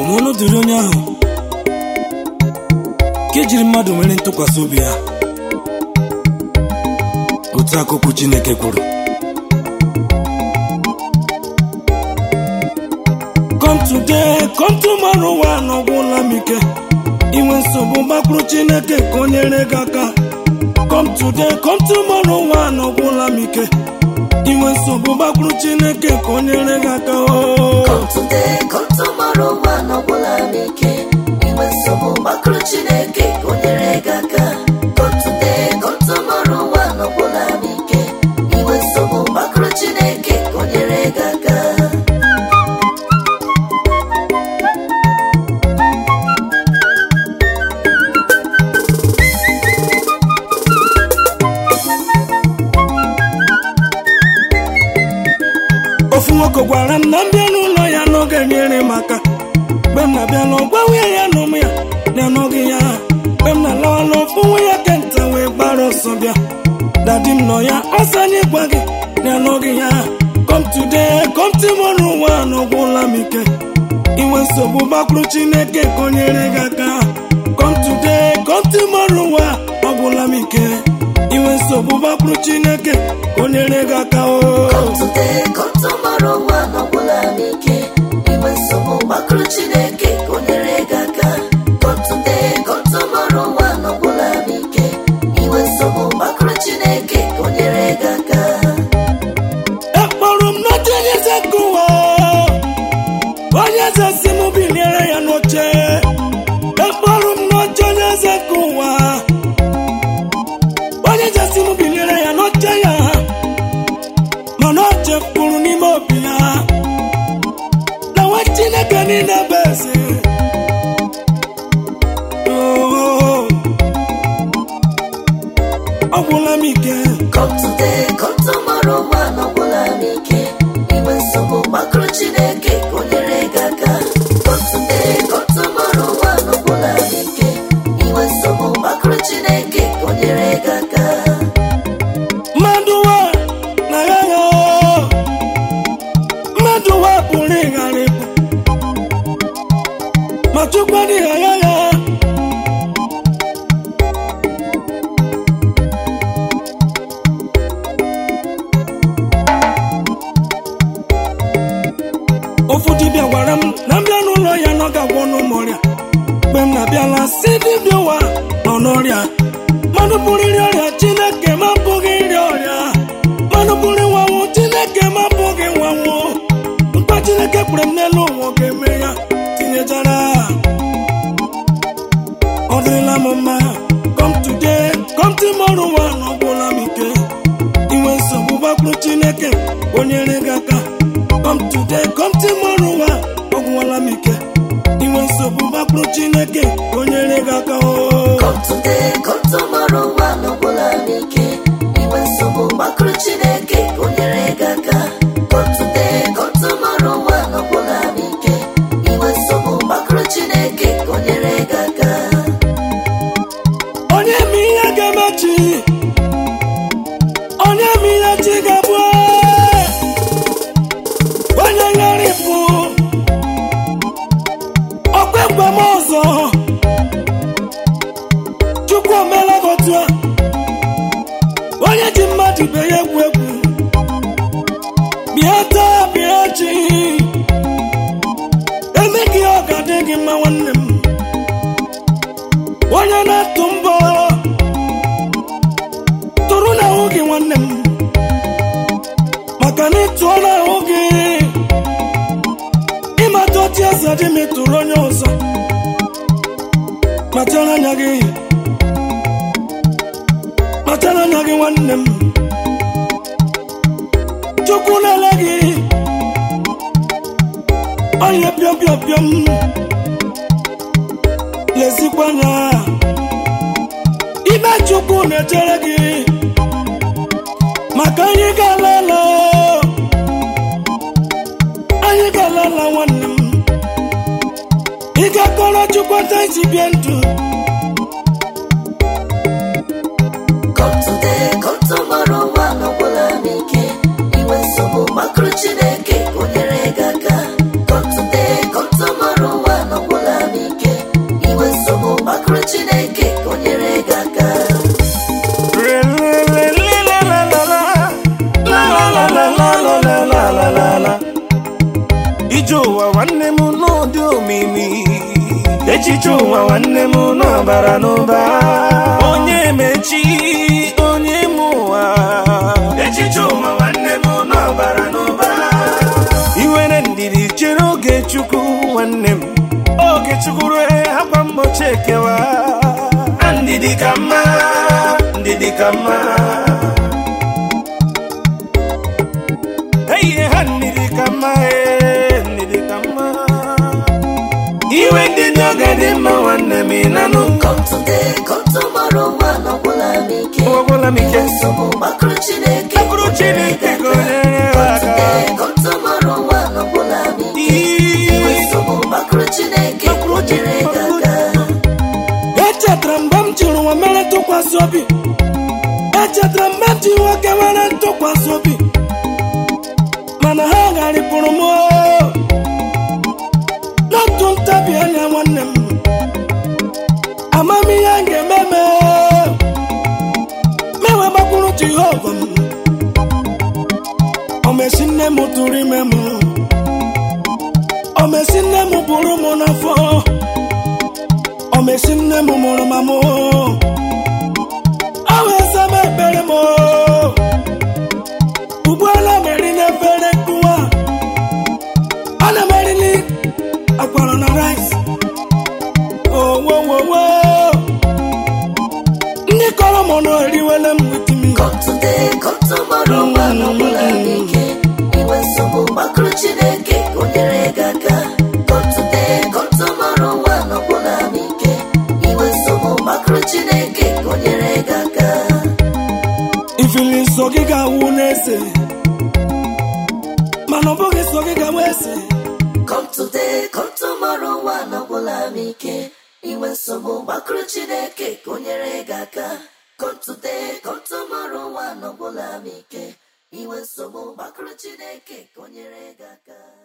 ọnụ dịrị onye ahụ ka ejiri mmadụ nwere ntụkwasị obi ya otu akụkụ Chineke kwuru come today come tomorrow ụwa n'ọgwụla m ike inwe nsogbu gbakwuru Chineke ka o nyere gị aka come today come tomorrow ụwa n'ọgwụla m ike inwe nsogbu gbakwuru Chineke ka o nyere gị aka o Come today, come tomorrow, one ọbụla m ike inwe nsogbu gbakụrụ Chineke ka o nyere gị aka Come today, come tomorrow, one ọbụla m ike inwe nsogbu gbakụrụ Chineke ka o nyere gị aka ofu nwoke gwara m na m bịa n'ụlọ ya n'oge nyere m aka mgbe m na-abịa na ọgwa nwunye ya na ụmụ ya na anọghị ya mgbe m na-alawa n'ofu nwa ya kenta wee gbara ọsọ bịa dadi m nọ ya ọsọ anyị gwa gị na anọghị ya come today come tomorrow ụwa n'ọgwụla m ike inwe nsogbu gbakwuru Chineke ka o nyere gị aka come today come tomorrow ụwa ọgwụla m ike inwe nsogbu gbakwuru Chineke ka o nyere gị aka o Come today, come tomorrow, one ọbụla m ike inwe nsogbu gbakụrụ Chineke ka o nyere gị aka Come today, come tomorrow, one ọbụla m ike inwe nsogbu gbakụrụ Chineke ka o nyere gị aka ekpọrọ m n'oche onye eze nke ụwa onye eze si m biliere ya n'oche ekpọrọ m n'oche onye eze nke ụwa onye eze si m biliere ya n'oche ya mana o chefuru n'ime obi ya na nwa chineke niile bụ eze Oh, ọ gwụla m ike Come today, come tomorrow, one ọbụla m ike inwe nsogbu gbakụrụ Chineke ka o nyere gị aka Come today, come tomorrow, one ọbụla m ike inwe nsogbu gbakụrụ Chineke ka o nyere gị aka mmadụ wa na ya ya mmadụ wa pụrụ ịghara ịpụ ma chukwu adịghị agha ya ofu dibịa gwara m na mbịa n'ụlọ ya na ọ ga-agwọ n'ụmụ ọrịa mgbe m na-abịala si dibịa ụwa nọ n'ọrịa mmadụ pụrụ iri ọrịa chineke ma pụghị iri ọrịa mmadụ pụrụ ịnwanwụ chineke ma pụghị ịnwanwụ mkpa chineke kpere m n'elu ụwa ọ ga-eme ya tinyechara ọ dịrịla m mma come today come tomorrow nwa na ọgwụla m ike inwe nsogbu gbakwuru chineke o nyere gị aka come today come tomorrow nwa ọgwụwala m ike inwe nsogbu gbakwuru chineke o nyere gị aka o Come today, come tomorrow, one ọbụla m ike inwe nsogbu gbakụrụ Chineke ka o nyere gị aka Come today, come tomorrow, one ọbụla m ike inwe nsogbu gbakụrụ Chineke ka o nyere gị aka onye ma ihe ga-emechi onye ma ihe chi ga-abụ onye gharịpụ ọkwa egwe m ọzọ chukwu omela gị otu a onye ji mmadụ ibe ya egwu egwu bịa taa bịa chi eme gị ọ ga-adị gị mma nwanne m onye na-atụ mbọ tụrụ n'ahụ gị nwanne m maka na ịtụọ n'ahụ gị ịmata otu eze dị ma ịtụrụ onye ọzọ kpachara anya gị kpachara anya gị nwanne m chukwu na-ele gị onye pịọm pịọm pịọm lezikwa anya ime chukwu na-echere gị maka anyị ga-alala anyị ga-alala nwanne m ị ga-akọrọ chukwu ata isi bie ndụ Come today, come tomorrow, one ọbụla m ike inwe nsogbu gbakụrụ Chineke ka o nyere gị aka Come today, come tomorrow, one n'ụdị omimi echiche ụwa nwanne m n'ọbara n'ụba onye mechi onye m ụwa echiche ụwa nwanne m n'ọbara n'ụba iwere ndidi chere oge chukwu nwanne m oge chukwu rue akwa mgbochi ekewa ndidi ka mma ndidi ka mma Hey, ha ndidi ka mma eh, ndidi ka mma iwe ndị dị oge dị mma nwanne m ịnanụ Come today, come tomorrow, nwa ọgwụla m ike. ọgwụla m ike Nsogbu gbakụrụ Chineke Gbakụrụ Chineke ka o nyere Come aka. today, come tomorrow, nwa ọgwụla m ike. Inwe Ii. nsogbu gbakụrụ Chineke ka o nyere gị aka. echetara mgbe m jiri nwa mere ntụkwasị obi echetara mgbe m ji nwoke nwere ntụkwasị obi mana ha gharịpụrụ m oo. n'otu ntabi anya nwanne m amamihe a ga-eme me mewe gbakwuru jehova m omesi nne m tụrụ ime m omesi nne m bụrụ m n'afọ omesi nne m mụrụ ma mụ ọ wee zama ekpere m ugbuola meri n'efere nkụwa ọ na-emerili akwara na rice owowowo ndị kọrọ m nọ eriwele m witimi Come today, come tomorrow, nwa ọgwụla m ike. Inwe nsogbu gbakụrụ Chineke ka o nyere gị aka. Come today, come tomorrow, nwa ọgwụla m ike. Inwe nsogbu gbakụrụ Chineke ka o nyere gị aka. ifili nsọ gị ga-awụ n'eze mana ọ bụghị nsọ gị ga-awụ eze Come today, come tomorrow, nwa ọgwụla m ike. Inwe nsogbu gbakụrụ Chineke ka o nyere gị aka. Come today, come tomorrow, nwa ọgwụla m ike. Inwe nsogbu gbakụrụ Chineke ka o nyere gị aka.